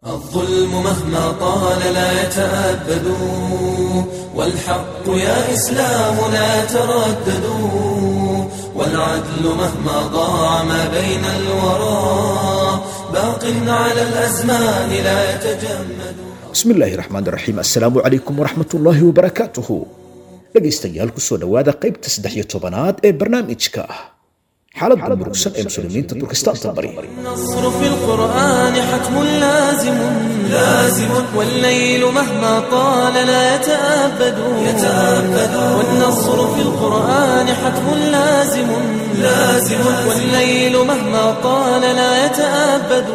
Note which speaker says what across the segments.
Speaker 1: الظلم مهما طال لا يتأبد والحق يا إسلام لا تردد والعدل مهما ضاع ما بين الورى باق على الأزمان لا يتجمد
Speaker 2: bismi illaahi raxmaan raxiim assalaamu calaykum waraxmatullaahi wabarakaatuhu dhegaystayaal kusoo dhowaada qaybta saddex iyo tobanaad ee barnaamijka ah xaaladda murugsan ee muslimiinta turkistaanta bari
Speaker 1: النصر في القرآن حتم لازم لازم والليل مهما طال لا يتأبد يتأبد والنصر في القرآن حتم لازم لازم والليل مهما طال لا يتأبد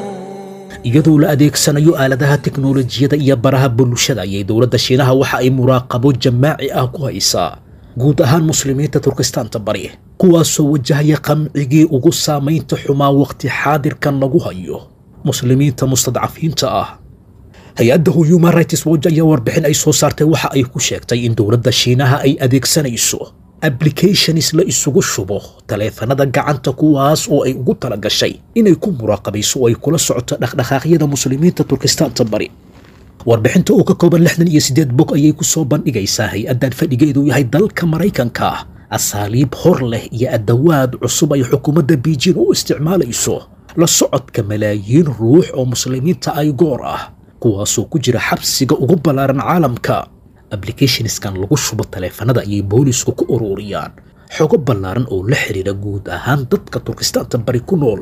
Speaker 2: iyadoo la adeegsanayo aaladaha teknolojiyada iyo baraha bulshada ayay dowladda shiinaha waxa ay muraaqabo jamaaci ah ku haysaa guud ahaan muslimiinta turkistaanta bari kuwaasoo wajahaya qamcigii ugu saamaynta xumaa waqti xaadirkan lagu hayo muslimiinta mustadcafiinta ah hay-adda human rights watch ayaa warbixin ay soo saartay waxa ay ku sheegtay in dowladda shiinaha ay adeegsanayso applications la isugu shubo taleefanada gacanta kuwaas oo ay ugu tala gashay inay ku muraaqabayso oo ay kula socoto dhaqdhaqaaqyada muslimiinta turkistaanta bari warbixinta oo ka kooban lixdan iyo siddeed bog ayay ku soo bandhigaysaa hay-addan fadhigeedu yahay dalka maraykanka asaaliib hor leh iyo adawaad cusub ay xukuumadda biijin u isticmaalayso la socodka malaayiin ruux oo muslimiinta ay goor ah kuwaasoo ku jira xabsiga ugu ballaaran caalamka applicationiskan lagu shubo taleefanada ayay boolisku ku ururiyaan xogo ballaaran oo la xidhiira guud ahaan dadka turkistaanta bari ku nool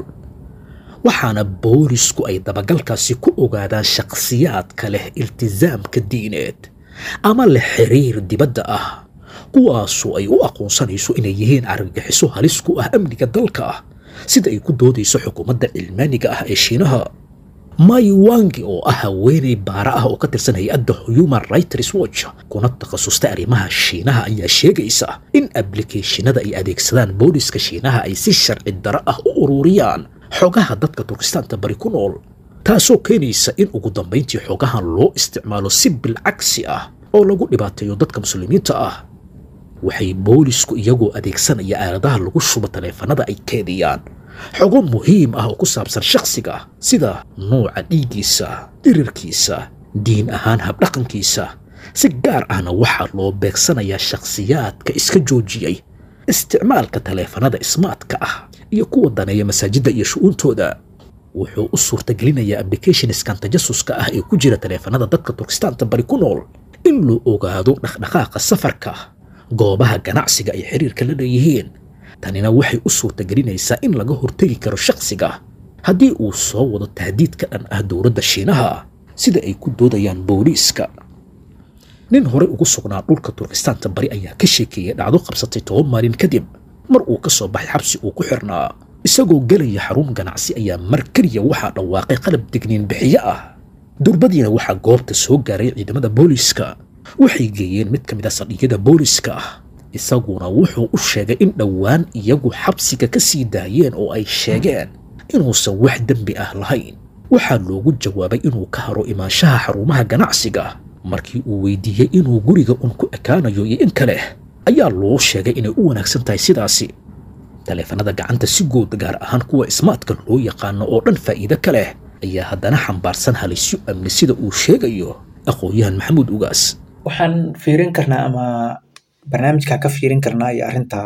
Speaker 2: waxaana boolisku ay dabagalkaasi ku ogaadaan shakhsiyaadka leh iltisaamka diineed ama leh xiriir dibadda ah kuwaasoo ay u aqoonsanayso inay yihiin argagixiso halis ku ah amniga dalka ah sida ay ku doodayso xukuumadda cilmaaniga ah ee shiinaha mai wangi oo ah haweenay baara ah oo ka tirsan hay-adda human rights watch kuna takhasustay arrimaha shiinaha ayaa sheegaysa in ablicationada ay adeegsadaan booliska shiinaha ay si sharci daro ah u ururiyaan xogaha dadka turkistaanta bari ku nool taasoo keenaysa in ugu dambayntii xogahan loo isticmaalo si bilcagsi ah oo lagu dhibaateeyo dadka muslimiinta ah waxay boolisku iyagoo adeegsanaya aaladaha lagu shubo taleefanada ay keediyaan xogo muhiim ah oo ku saabsan shakhsiga sida nuuca dhiiggiisa dhirirkiisa diin ahaan habdhaqankiisa si gaar ahna waxaa loo beegsanayaa shakhsiyaadka iska joojiyey isticmaalka taleefanada ismaatka ah iyo kuwa daneeya masaajidda iyo shu'uuntooda wuxuu u suurtagelinayaa applicationiskan tajasuska ah ee ku jira taleefanada dadka turkistaanta bari ku nool in loo ogaado dhaqdhaqaaqa safarka goobaha ganacsiga ay xiriirka la leeyihiin tanina waxay u suurtagelinaysaa in laga hortegi karo shakhsiga haddii uu soo wado tahdiid ka dhan ah dowladda shiinaha sida ay ku doodayaan booliiska nin horey ugu sugnaa dhulka turkistaanta bari ayaa ka sheekeeyey dhacdo qabsatay toban maalin kadib mar uu ka soo baxay xabsi uu ku xirnaa isagoo gelaya xarun ganacsi ayaa mar keliya waxaa dhawaaqay qalab digniin bixiye ah durbadiina waxaa goobta soo gaaray ciidamada booliiska waxay geeyeen mid ka mid a saldhigyada booliiska ah isaguna wuxuu u sheegay in dhowaan iyagu xabsiga ka sii daayeen oo ay sheegeen inuusan wax dembi ah lahayn waxaa loogu jawaabay inuu ka haro imaanshaha xarumaha ganacsiga markii uu weydiiyey inuu guriga un ku ekaanayo iyo in kale ayaa loo sheegay inay u wanaagsan tahay sidaasi taleefanada gacanta si guud gaar ahaan kuwa ismaadka loo yaqaano oo dhan faa'iido ka leh ayaa haddana xambaarsan halisyo amni sida uu sheegayo aqoon-yahan maxamuud ugaas
Speaker 3: waxaan fiirin karnaa ama barnaamijka ka fiirin karnaa iyo arrintaa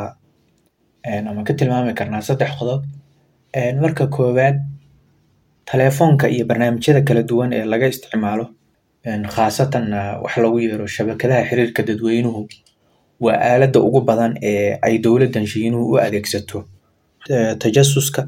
Speaker 3: ama ka tilmaami karnaa saddex qodob marka koowaad telefoonka iyo barnaamijyada kala duwan ee laga isticmaalo khaasatan wax lagu yeero shabakadaha xiriirka dadweynuhu waa aaladda ugu badan ee ay dowladdan shiinuhu u adeegsato tajasuska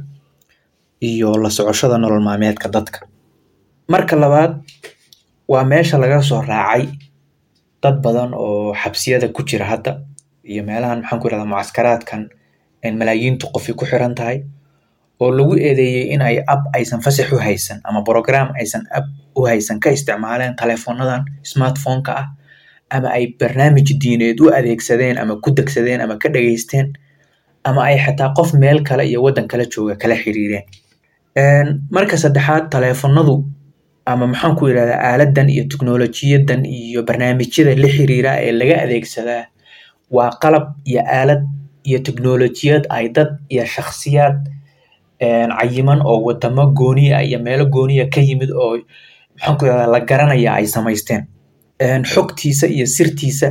Speaker 3: iyo la socoshada nolol maalmeedka dadka marka labaad waa meesha laga soo raacay dad badan oo xabsiyada ku jira hadda iyo meelahan maxaan ku irahdaa mucaskaraadkan malaayiintu qofi ku xiran tahay oo lagu eedeeyey in ay ab aysan fasax u haysan ama program aysan ab u haysan ka isticmaaleen telefonadan smartphoneka ah ama ay barnaamij diineed u adeegsadeen ama ku degsadeen ama ka dhageysteen ama ay xataa qof meel kale iyo waddan kala jooga kala xiriireen marka saddexaad telefonadu ama maxaan ku yidhahdaa aaladan iyo teknolojiyadan iyo barnaamijyada la xiriira ee laga adeegsadaa waa qalab iyo aalad iyo teknolojiyad ay dad iyo shakhsiyaad cayiman oo wadamo gooniya iyo meelo gooniya ka yimid oo maxaanku irahdaa la garanaya ay samaysteen xogtiisa iyo sirtiisa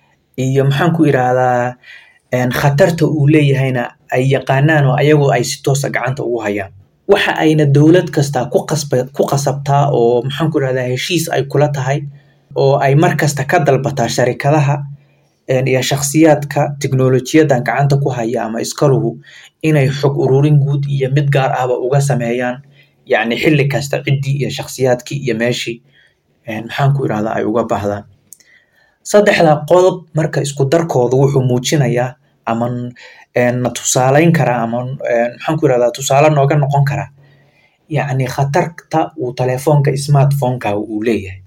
Speaker 3: iyo maxaanku irahdaa khatarta uu leeyahayna ay yaqaanaan oo ayagoo ay si toosa gacanta ugu hayaan waxa ayna dowlad kasta ku qasba ku qasabtaa oo maxaanku irahdaa heshiis ay kula tahay oo ay mar kasta ka dalbataa sharikadaha iyo shakhsiyaadka tiknolojiyadan gacanta ku haya ama iskaluhu inay xog ururin guud iyo mid gaar ahba uga sameeyaan yacni xilli kasta ciddii iyo shakhsiyaadkii iyo meeshii maxaanku irahdaa ay uga baahdaan saddexda qodob marka isku darkooda wuxuu muujinayaa ama na tusaaleyn karaa ama maxaanku irahdaa tusaale nooga noqon karaa yacni khatarta uu telefoonka smartphoneka uu leeyahay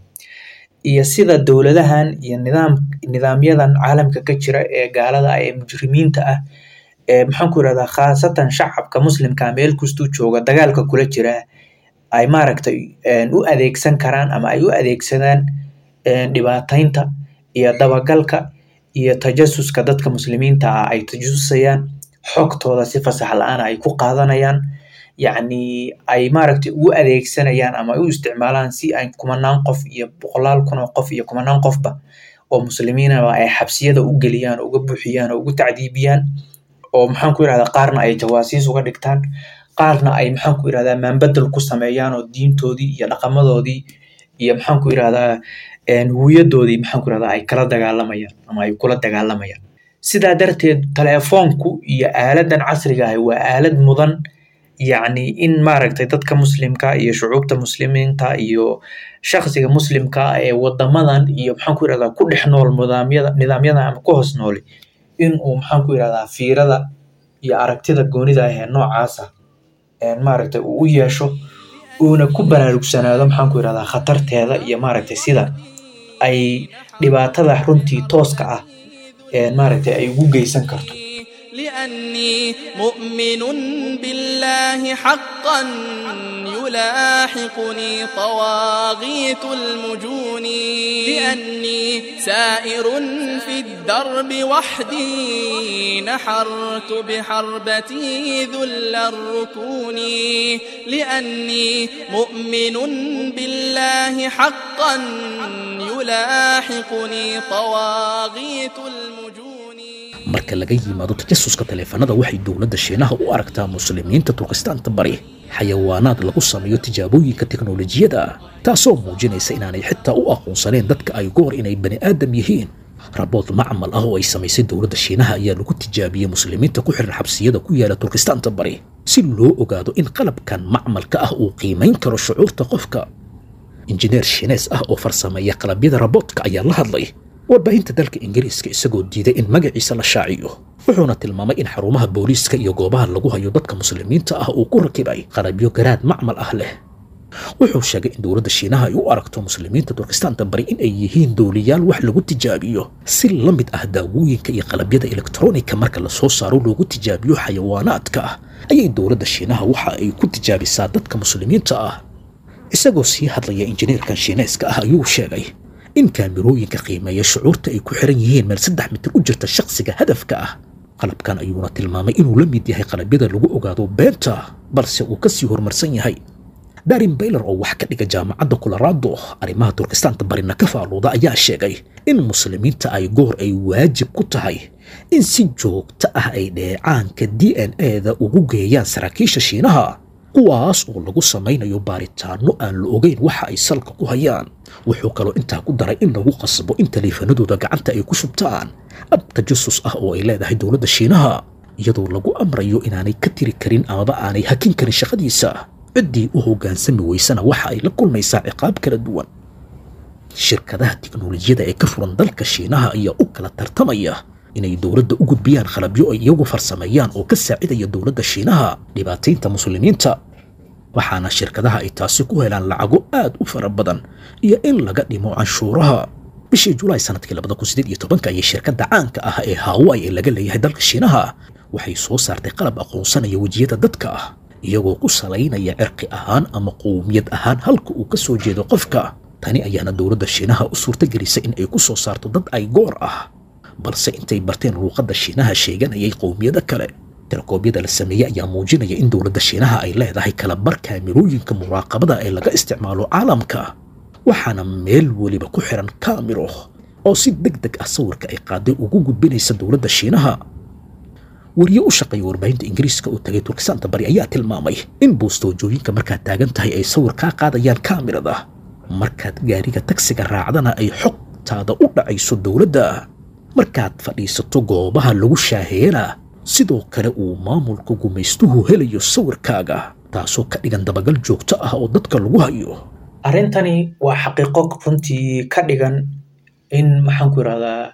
Speaker 3: iyo sida dowladahan iyo nidaam nidaamyadan caalamka ka jira ee gaalada ah ee mujrimiinta ah ee maxaanku irahdaa khaasatan shacabka muslimka meel kastuu jooga dagaalka kula jira ay maaragtay u adeegsan karaan ama ay u adeegsadaan dhibaataynta iyo dabagalka iyo tajasuska dadka muslimiinta ah ay tajasusayaan xogtooda si fasax la-aan ay ku qaadanayaan yacni ay maaragtay ugu adeegsanayaan ama u isticmaalaan si ay kumanaan qof iyo boqolaal kun oo qof iyo kumanaan qofba oo muslimiinaba ay xabsiyada u geliyaan oo uga buuxiyaan oo ugu tacdiibiyaan oo maxaanku irahdaa qaarna ay jawaasiis uga dhigtaan qaarna ay maxaanku irahdaa maanbedel ku sameeyaan oo diintoodii iyo dhaqamadoodii iyo maxaanku irahdaa huwiyadoodii maxaanku irahdaa ay kala dagaalamayaan ama ay kula dagaalamayaan sidaa darteed telefoonku iyo aaladan casriga ah waa aalad mudan yacni in maaragtay dadka muslimka iyo shucuubta muslimiinta iyo shakhsiga muslimka ee wadamadan iyo maxaanku irahdaa ku dhex nool nidaamyada nidaamyadan ama ku hoos nooli in uu maxaanku irahdaa fiirada iyo aragtida goonida ah ee noocaasa maaragtay uu u yeesho uuna ku baraarugsanaado maxaanku irahdaa khatarteeda iyo maaragtay sida ay dhibaatada runtii tooska ah maaragtay ay ugu geysan karto
Speaker 1: لأني مؤمن بالله حقا يلاحقني طواغيت المجون لأني سائر في الدرب وحدي نحرت بحربتي ذل الركون لأني مؤمن بالله حقا يلاحقني طواغيت المجون
Speaker 2: marka laga yimaado tajasuska taleefanada waxay dowladda shiinaha u aragtaa muslimiinta turkistaanta bari xayawaanaad lagu sameeyo tijaabooyinka teknolojiyada taasoo muujinaysa inaanay xitaa u aqoonsaneen dadka ay goor inay bani aadam yihiin rabood macmal ah oo ay samaysay dowladda shiinaha ayaa lagu tijaabiyey muslimiinta ku xiran xabsiyada ku yaala turkistaanta bari si loo ogaado in qalabkan macmalka ah uu qiimayn karo shucuurta qofka injineer shiinees ah oo farsameeya qalabyada raboodka ayaa la hadlay warbaahinta dalka ingiriiska isagoo diiday in magaciisa la shaaciyo wuxuuna tilmaamay in xarumaha booliiska iyo goobaha lagu hayo dadka muslimiinta ah uu ku rakibay qalabyo garaad macmal ah leh wuxuu sheegay in dowladda shiinaha ay u aragto muslimiinta turkistaanta bari in ay yihiin dooliyaal wax lagu tijaabiyo si la mid ah daawooyinka iyo qalabyada elektronika marka lasoo saaro loogu tijaabiyo xayawaanaadka ah ayay dowladda shiinaha waxa ay ku tijaabisaa dadka muslimiinta ah isagoo sii hadlaya injineerkan shiineeska ah ayuu sheegay in kaamirooyinka qiimeeya shucuurta ay ku xiran yihiin meel saddex mitir u jirta shakhsiga hadafka ah qalabkan ayuuna tilmaamay inuu la mid yahay qalabyada lagu ogaado beenta balse uu ka sii horumarsan yahay darin bayler oo wax ka dhiga jaamacadda kularaado arrimaha turkistaanta barina ka faaluuda ayaa sheegay in muslimiinta ay goor ay waajib ku tahay in si joogto ah ay dheecaanka d n e-da ugu geeyaan saraakiisha shiinaha kuwaas oo lagu samaynayo baaritaano aan la ogeyn waxa ay salka ku hayaan wuxuu kaloo intaa ku daray in lagu qasbo in taleefanadooda gacanta ay ku shubtaan ab tajasus ah oo ay leedahay dowladda shiinaha iyadoo lagu amrayo inaanay ka tiri karin amaba aanay hakin karin shaqadiisa ciddii u hoggaansami weysana waxa ay la kulmaysaa ciqaab kala duwan shirkadaha tiknolojiyada ee ka furan dalka shiinaha ayaa u kala tartamaya inay dowladda u gudbiyaan qalabyo ay iyagu farsameeyaan oo ka saacidaya dowladda shiinaha dhibaataynta muslimiinta waxaana shirkadaha ay taasi ku helaan lacago aad u fara badan iyo in laga dhimo canshuuraha bishii julaay sanadkii labada kun sideed iyo tobanka ayay shirkadda caanka ah ee hawaii ee laga leeyahay dalka shiinaha waxay soo saartay qalab aqoonsanaya wejiyada dadka ah iyagoo ku salaynaya cirqi ahaan ama qowmiyad ahaan halka uu ka soo jeedo qofka tani ayaana dowladda shiinaha u suurtagelisay in ay ku soo saarto dad ay goor ah balse intay barteen luuqadda shiinaha sheeganayay qowmiyado kale tirakoobyada la sameeyey ayaa muujinaya in dowladda shiinaha ay leedahay kalabar kaamirooyinka muraaqabada ee laga isticmaalo caalamka waxaana meel weliba ku xiran kaamiro oo si deg deg ah sawirka ay qaaday ugu gudbinaysa dowladda shiinaha wariye u shaqeeya warbaahinta ingiriiska oo tagay turkistaanta bari ayaa tilmaamay in boostoojooyinka markaad taagan tahay ay sawir kaa qaadayaan kaamirada markaad gaariga tagsiga raacdana ay xogtaada u dhacayso dowladda markaad fadhiisato goobaha lagu shaaheeyana sidoo kale uu maamulka gumaystuhu helayo sawirkaaga taasoo ka dhigan dabagal joogto ah oo dadka lagu hayo
Speaker 3: arrintani waa xaqiiqo runtii ka dhigan in maxaan ku irahdaa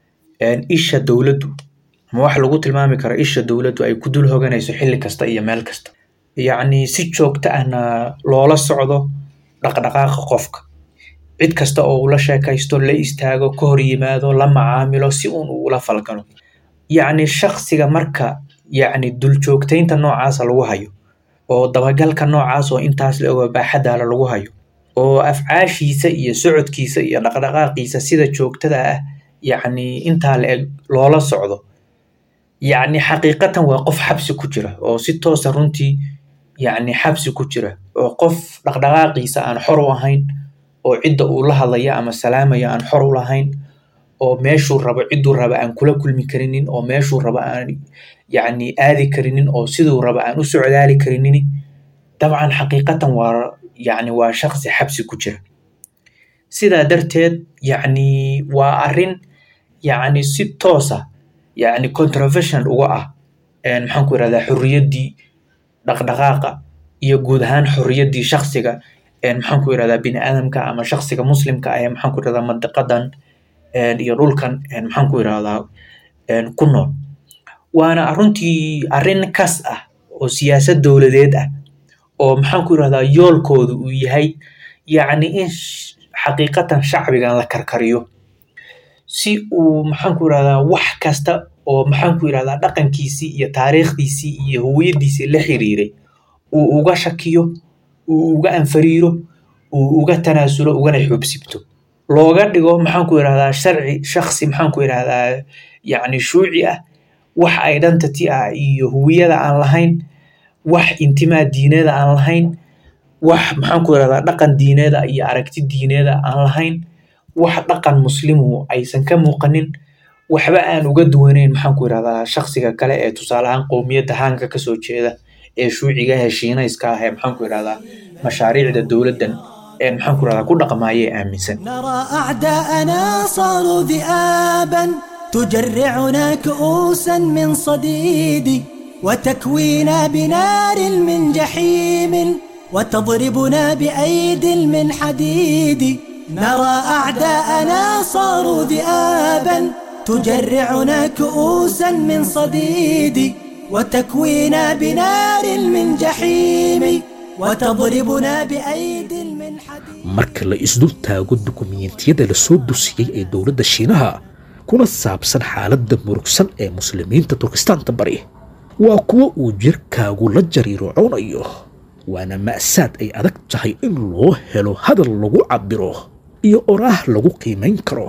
Speaker 3: isha dowladdu ama wax lagu tilmaami karo isha dowladdu ay ku dul hoganayso xilli kasta iyo meel kasta yacni si joogto ahna loola socdo dhaqdhaqaaqa qofka cid kasta oo ula sheekaysto la istaago ka hor yimaado la macaamilo si uun uu ula falgalo yacni shaksiga marka yacni duljoogtaynta noocaasa lagu hayo oo dabagalka noocaas oo intaas la ogo baaxadaala lagu hayo oo afcaashiisa iyo socodkiisa iyo dhaqdhaqaaqiisa sida joogtada ah yacni intaa la eg loola socdo yacni xaqiiqatan waa qof xabsi ku jira oo si toosa runtii yacni xabsi ku jira oo qof dhaqdhaqaaqiisa aan xor u ahayn oo cidda uu la hadlaya ama salaamaya aan xor u lahayn oo meeshuu rabo cidduu raba aan kula kulmi karinin oo meeshuu raba aan yacni aadi karinin oo siduu raba aan u socdaali karinin dabcan xaqiiqatan waa yacni waa shaqsi xabsi ku jira sidaa darteed yacni waa arrin yacni si toosa yacni controversial uga ah maxaan ku irahdaa xorriyaddii dhaqdhaqaaqa iyo guud ahaan xorriyaddii shaksiga maxaan ku irahdaa bini aadamka ama shaksiga muslimka ah ee maxaan ku irahdaa mandiqadan iyo dhulkan maxaan ku irahdaa ku nool waana runtii arrin kas ah oo siyaasad dowladeed ah oo maxaan ku irahdaa yoolkoodu uu yahay yacni in xaqiiqatan shacbigan la karkariyo si uu maxaan ku irahdaa wax kasta oo maxaan ku irahdaa dhaqankiisii iyo taariikhdiisii iyo hawiyadiisii la xiriiray uu uga shakiyo uu uga anfariiro uu uga tanaasulo ugana xoobsibto looga dhigo maxaan ku irahdaa sharci shaksi maxaan ku irahdaa yacni shuuci ah wax identity ah iyo huwiyada aan lahayn wax intimaa diineeda aan lahayn wax maxaan ku irahdaa dhaqan diineeda iyo aragti diineeda aan lahayn wax dhaqan muslimu aysan ka muuqanin waxba aan uga duwanayn maxaan ku irahdaa shaksiga kale ee tusaale ahaan qowmiyadda haanka kasoo jeeda ee shuuciga ee shiinayska ah ee maxaan ku irahdaa mashaariicda dowladdan ee maxaan ku irahdaa ku dhaqmaayee aaminsan
Speaker 4: نرى أعداءنا صاروا ذئابا تجرعنا كؤوسا من صديد وتكوينا بنار من جحيم وتضربنا بأيد من حديد نرى أعداءنا صاروا ذئابا تجرعنا كؤوسا من صديد وتكوينا بنار من جحيم وتضربنا بأيد من حديد
Speaker 2: marka la isdul taago dukumiintiyada la soo dusiyey ee dowladda shiinaha kuna saabsan xaaladda murugsan ee muslimiinta turkistaanta bari waa kuwo uu jirkaagu la jariirocoonayo waana ma'saad ay adag tahay in loo helo hadal lagu cabbiro iyo oraah lagu qiimayn karo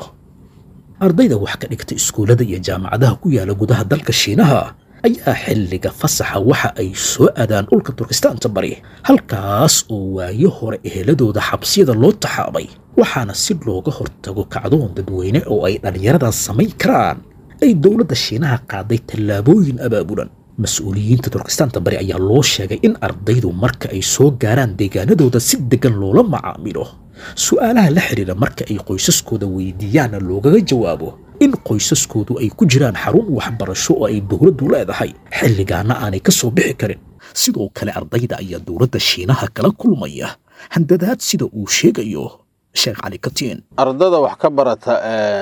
Speaker 2: ardayda wax ka dhigta iskuullada iyo jaamacadaha ku yaala gudaha dalka shiinaha ayaa xilliga fasaxa waxa ay soo aadaan dhulka turkistaanta bari halkaas oo waayo hore eheladooda xabsiyada loo taxaabay waxaana si looga hortago kacdoon dadweyne oo ay dhallinyaradan samayn karaan ay dowladda shiinaha qaaday tallaabooyin abaabulan mas-uuliyiinta turkistaanta bari ayaa loo sheegay in ardaydu marka ay soo gaaraan deegaanadooda si degan loola macaamilo su'aalaha la xidhiira marka ay qoysaskooda weydiiyaanna loogaga jawaabo in qoysaskoodu ay ku jiraan xarun waxbarasho oo ay dowladdu leedahay xilligaana aanay ka soo bixi karin sidoo kale ardayda ayaa dowladda shiinaha kala kulmaya handadaad sida uu sheegayo sheekh cali katiin
Speaker 5: ardada wax ka barata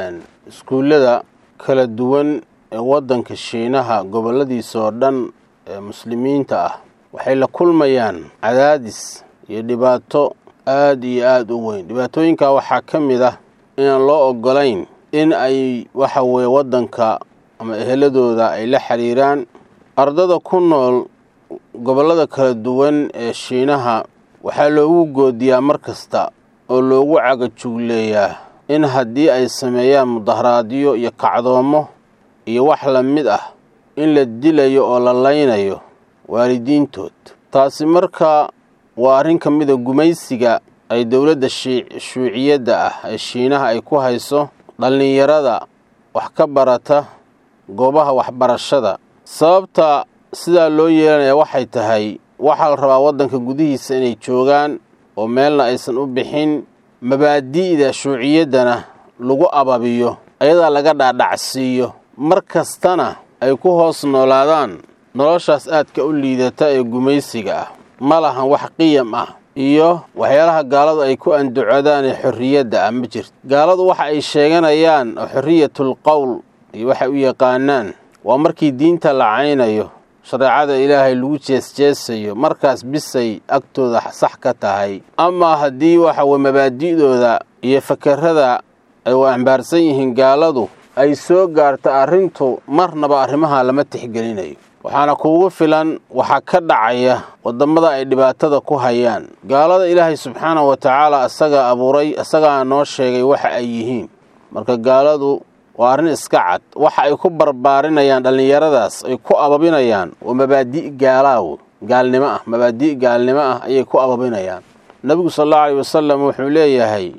Speaker 5: iskuullada kala duwan ee waddanka shiinaha gobolladiisa oo dhan ee muslimiinta ah waxay la kulmayaan cadaadis iyo dhibaato aad iyo aad u weyn dhibaatooyinkaa waxaa ka mid ah inaan loo oggolayn in ay waxa weeye waddanka ama eheladooda ay la xiriiraan ardada ku nool gobollada kala duwan ee shiinaha waxaa loogu goodiyaa mar kasta oo loogu cagajugleeyaa in haddii ay sameeyaan mudaharaadyo iyo kacdoommo iyo wax la mid ah in la dilayo oo la laynayo waalidiintood taasi marka waa arrin ka mida gumaysiga ay dowladda shuuciyadda ah ee shiinaha ay ku hayso dhallinyarada wax ka barata goobaha waxbarashada sababta sidaa loo yeelanaya waxay tahay waxaa la rabaa waddanka gudihiisa inay joogaan oo meelna aysan u bixin mabaadi'da shuuciyaddana lagu ababiyo ayadaa laga dhaadhacsiiyo mar kastana ay ku hoos noolaadaan noloshaas aadka u liidata ee gumaysiga ah ma lahan wax qiyam ah iyo waxyaalaha gaaladu ay ku andacodaan ee xorriyadda ah ma jirto gaaladu waxa ay sheeganayaan oo xorriyatul qowl iyo waxay u yaqaanaan waa markii diinta la caynayo shareecada ilaahay lagu jeesjeesayo markaas bisay agtooda sax ka tahay amaa haddii waxa weye mabaadi'dooda iyo fakerada ay u ambaarsan yihiin gaaladu ay soo gaarto arrintu marnaba arrimaha lama tixgelinayo waxaana kuugu filan waxaa ka dhacaya wadammada ay dhibaatada ku hayaan gaalada ilaahay subxaanahu wa tacaala asagaa abuuray asagaa noo sheegay waxa ay yihiin marka gaaladu waa arrin iska cad waxa ay ku barbaarinayaan dhallinyaradaas ay ku ababinayaan waa mabaadi' gaalaawo gaalnimo ah mabaadi' gaalnimo ah ayay ku ababinayaan nebigu sal allau aleyh wasalam wuxuu leeyahay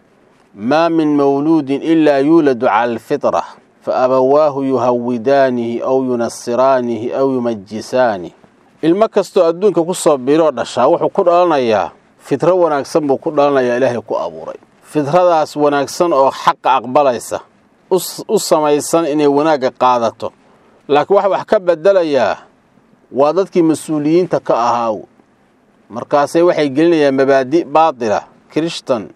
Speaker 5: maa min mawluudin ilaa yuuladu cala alfitra fa abawaahu yuhawidaanihi aw yunasiraanihi aw yumajisaanihi ilmo kastoo adduunka ku soo biiroo dhashaa wuxuu ku dhalanayaa fitro wanaagsan buu ku dhalanayaa ilaahay ku abuuray fitradaas wanaagsan oo xaqa aqbalaysa u samaysan inay wanaagga qaadato laakiin waxa wax ka beddelayaa waa dadkii mas-uuliyiinta ka ahaaw markaasay waxay gelinayaan mabaadi' baatila kirishtan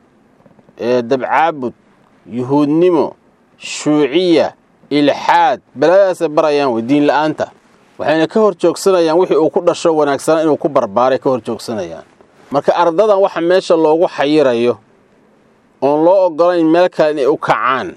Speaker 5: dabcaabud yuhuudnimo shuuciya ilxaad baladaasay barayaan wey diin la'aanta waxayna ka hor joogsanayaan wixii uu ku dhasho wanaagsanaa inuu ku barbaaray ka hor joogsanayaan marka ardadan waxa meesha loogu xayirayo oon loo oggolayn meel kale inay u kacaan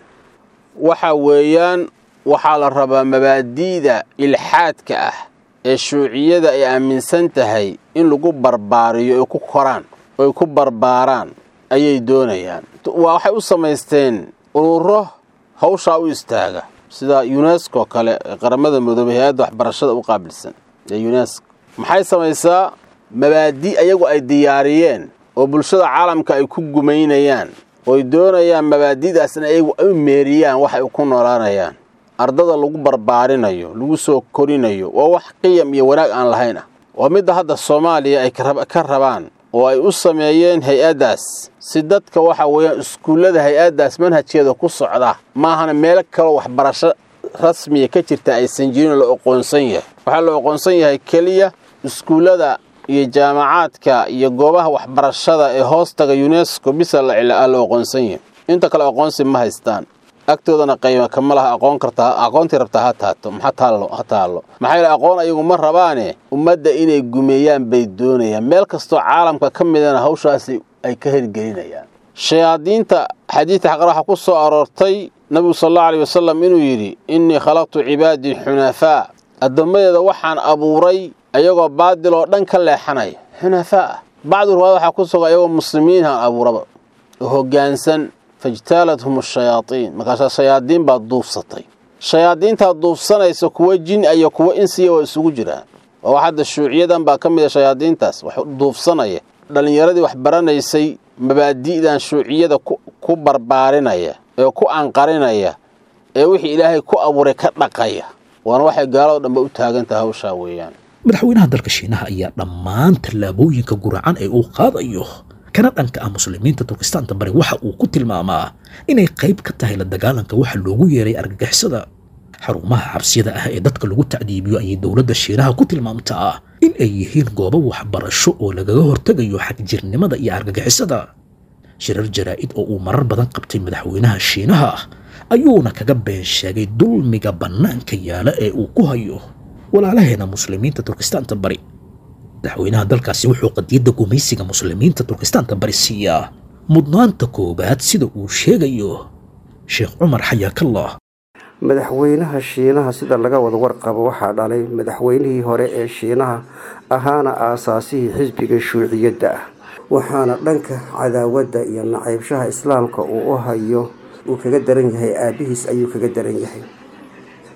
Speaker 5: waxa weeyaan waxaa la rabaa mabaadi'da ilxaadka ah ee shuuciyada ay aaminsan tahay in lagu barbaariyo ay ku koraan oy ku barbaaraan ayay doonayaan waxay u samaysteen ururo hawshaa u istaaga sida unesco kale ee qaramada midoobay hay-adda waxbarashada u qaabilsan ee unesco maxay samaysaa mabaadi' ayagu ay diyaariyeen oo bulshada caalamka ay ku gumaynayaan ooy doonayaan mabaadi'daas in ayagu ay meeriyaan wax ay ku noolaanayaan ardada lagu barbaarinayo lagu soo korinayo waa wax qiyam iyo wanaag aan lahayn ah waa midda hadda soomaaliya ay ka rabaan oo ay u sameeyeen hay-addaas si dadka waxa weeyaan iskuullada hay-addaas manhajkeeda ku socda maahana meelo kaloo waxbarasho rasmiya ka jirta aysan jirin la oqoonsan yahay waxaa la oqoonsan yahay keliya iskuullada iyo jaamacaadka iyo goobaha waxbarashada ee hoostaga unesco bisa la oqoonsan yahay inta kale aqoonsi ma haystaan agtoodana qayma kama laha aqoon kartaa aqoontii rabtaa ha taato ha taallo ha taallo maxaa yeele aqoon ayagu ma rabaane ummadda inay gumeeyaan bay doonayaan meel kastoo caalamka ka midana hawshaasi ay ka hirgelinayaan shayaadiinta xadiidka xaqar waxaa ku soo aroortay nabigu sal allau aleyh wasalam inuu yidhi innii khalaqtu cibaadii xunafaa addoommadeeda waxaan abuuray ayagoo baadil oo dhan ka leexanaya xunafaa ah bacdu ruwaad waxaa ku sugan ayagoo muslimiinhaan abuuraba oo hoggaansan fajtaalathum ashayaatiin markaasaa shayaadiin baa duufsatay shayaadiintaa duufsanaysa kuwa jin iyo kuwa insiya waa isugu jiraan waa wax hadda shuuciyadan baa ka mid a shayaadiintaas wax duufsanaya dhallinyaradii wax baranaysay mabaadi'dan shuuciyada ku barbaarinaya ee ku anqarinaya ee wixii ilaahay ku abuuray ka dhaqaya waana waxay gaalado dhanba u taagantaha hawshaa weeyaan
Speaker 2: madaxweynaha dalka shiinaha ayaa dhammaan tallaabooyinka guracan ee uu qaadayo kana dhanka ah muslimiinta turkistaanta bari waxa uu ku tilmaamaa inay qayb ka tahay la dagaalanka waxa loogu yeeray argagixisada xarumaha xabsiyada ah ee dadka lagu tacdiibiyo ayay dowladda shiinaha ku tilmaamtaa in ay yihiin goobo waxbarasho oo lagaga hortegayo xagjirnimada iyo argagixisada shirar jaraa'id oo uu marar badan qabtay madaxweynaha shiinaha ayuuna kaga been sheegay dulmiga bannaanka yaala ee uu ku hayo walaalaheena muslimiinta turkistaanta bari madaxweynaha dalkaasi wuxuu qadiyadda gumaysiga muslimiinta turkistaanta bari siiyaa mudnaanta koowaad sida uu sheegayo sheekh cumar xayaakallah
Speaker 6: madaxweynaha shiinaha sida laga wada warqabo waxaa dhalay madaxweynihii hore ee shiinaha ahaana aasaasihii xisbiga shuuciyadda ah waxaana dhanka cadaawadda iyo nacaybshaha islaamka uu u hayo uu kaga daran yahay aabihiis ayuu kaga daran yahay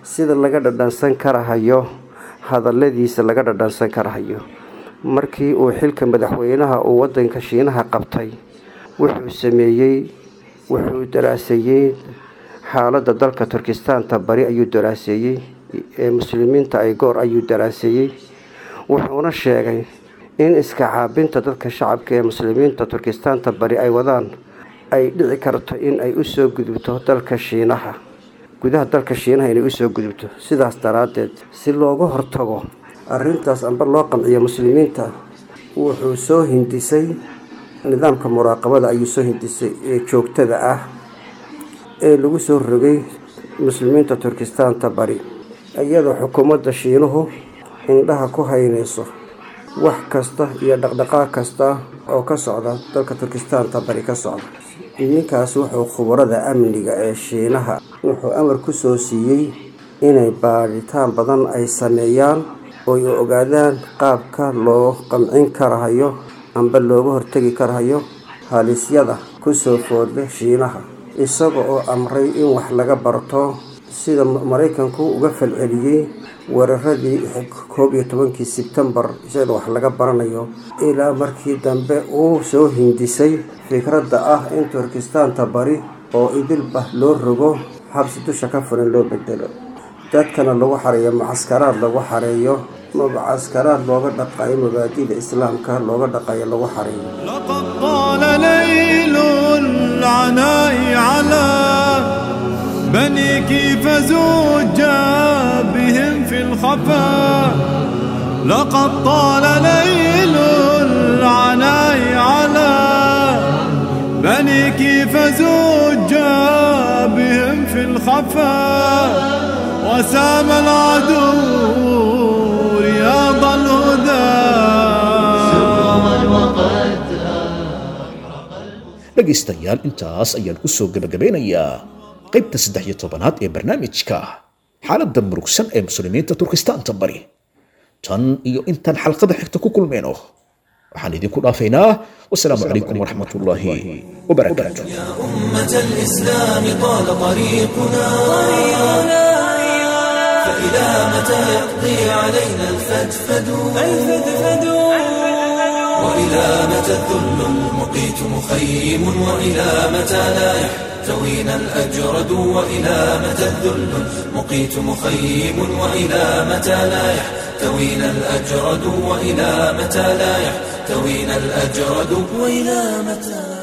Speaker 6: sida laga dhadhansan karahayo hadalladiisa laga dhadhansan karahayo markii uu xilka madaxweynaha uu wadanka shiinaha qabtay wuxuu sameeyey wuxuu daraaseeyey xaaladda dalka turkistaanta bari ayuu daraaseeyey ee muslimiinta ay goor ayuu daraaseeyey wuxuuna sheegay in iska caabinta dadka shacabka ee muslimiinta turkistaanta bari ay wadaan ay dhici karto in ay usoo gudubto dalka shiinaha gudaha dalka shiinaha inay usoo gudubto sidaas daraaddeed si looga hortago arrintaas amba loo qamciyo muslimiinta wuxuu soo hindisay nidaamka muraaqabada ayuu soo hindisay ee joogtada ah ee lagu soo rogay muslimiinta turkistaanta bari iyadoo xukuumadda shiinuhu indhaha ku haynayso wax kasta iyo dhaqdhaqaaq kasta oo ka socda dalka turkistaanta bari ka socda ninkaas wuxuu khubarada amniga ee shiinaha wuxuu amar ku soo siiyey inay baadhitaan badan ay sameeyaan oo ay ogaadaan qaabka loo qamcin karahayo amba looga hortegi karahayo halisyada kusoo foodle shiinaha isaga oo amray in wax laga barto sida maraykanku uga falceliyey weeraradii koob iyo tobankii sebtembar isagana wax laga baranayo ilaa markii dambe uu soo hindisay fikradda ah in turkistaanta bari oo idilba loo rogo xabsi dusha ka furan loo bedelo dadkana lagu xareeyo mucaskaraad lagu xareeyo mucaskaraad looga dhaqayo mabaadida islaamka looga dhaqayo lagu xareeyo
Speaker 7: لقد طال ليل العناء على بنيك فزوجا بهم في الخفاء لقد طال ليل العناء على بنيك فزوجا بهم في الخفاء وسام العدو رياض الهدى
Speaker 2: dhegaystayaal intaas ayaan ku soo gebagabeynayaa qaybta saddex iyo tobanaad ee barnaamijka xaaladda murugsan ee muslimiinta turkistaanta bari tan iyo intaan xalqada xigta ku kulmeyno waxaan idinku dhaafaynaa wasalaamu calaykum waraxmatullaahi wabarakaatu
Speaker 8: أمة الإسلام طال طريقنا فإلى متى يقضي علينا الفدفد وإلى متى الذل المقيت مخيم وإلى متى لا يحتوينا الأجرد وإلى متى الذل المقيت مخيم وإلى متى لا يحتوينا الأجرد وإلى متى لا يحتوينا الأجرد وإلى متى